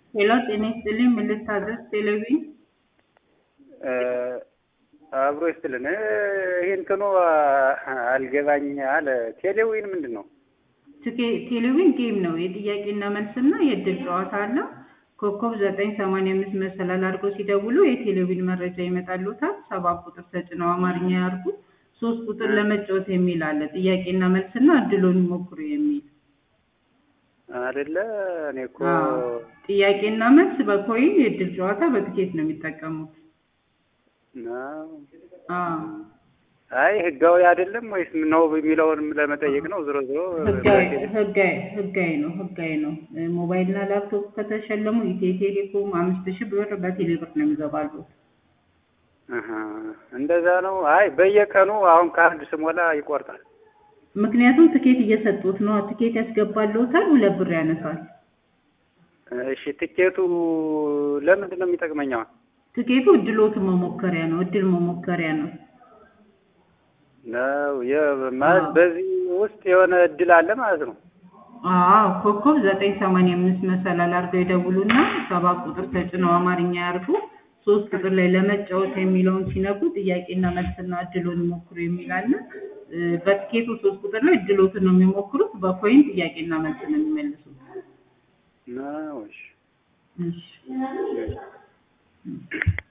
ሄሎ ጤና ይስጥልኝ ምን ልታዘዝ ቴሌቪዥን አብሮ ይስጥልን። ይህ እንትኑ አልገባኝ አለ። ቴሌዊን ምንድን ነው? ቴሌቪዥን ጌም ነው። የጥያቄና መልስና የእድል ጨዋታ አለው። ኮከብ ዘጠኝ ሰማንያ አምስት መሰላል አድርገው ሲደውሉ የቴሌቪዥን መረጃ ይመጣልዎታል። ሰባት ቁጥር ተጭነው አማርኛ ያርጉ። ሶስት ቁጥር ለመጫወት የሚል አለ። ጥያቄና መልስና እድሎን ይሞክሩ የሚል አይደለ? እኔ እኮ አዎ። ጥያቄና መልስ በኮይን የእድል ጨዋታ በትኬት ነው የሚጠቀሙት። ነው። አዎ። አይ ህጋዊ አይደለም ወይስ ነው የሚለውን ለመጠየቅ ነው። ዞሮ ዞሮ ህጋዊ ህጋዊ ህጋዊ ነው ህጋዊ ነው። ሞባይልና ላፕቶፕ ከተሸለሙ ኢትዮ ቴሌኮም አምስት ሺህ ብር በቴሌ ብር ነው የሚገባሉት። አሀ፣ እንደዛ ነው። አይ በየቀኑ አሁን ካርድ ስሞላ ይቆርጣል። ምክንያቱም ትኬት እየሰጡት ነው። ትኬት ያስገባልዎታል፣ ሁለት ብር ያነሳል። እሺ ትኬቱ ለምንድን ነው የሚጠቅመኝ አሁን? ትኬቱ እድሎትን መሞከሪያ ነው። እድል መሞከሪያ ነው። ነው ማለት በዚህ ውስጥ የሆነ እድል አለ ማለት ነው። አዎ ኮከብ ዘጠኝ ሰማንያ አምስት መሰላል አድርገው ይደውሉና ሰባት ቁጥር ተጭነው አማርኛ ያርጉ። ሶስት ቁጥር ላይ ለመጫወት የሚለውን ሲነኩ ጥያቄና መልስና እድሎን ይሞክሩ የሚል አለ። በትኬቱ ሶስት ቁጥር ላይ እድሎትን ነው የሚሞክሩት። በኮይን ጥያቄና መልስ ነው የሚመልሱት። ነው እሺ። እሺ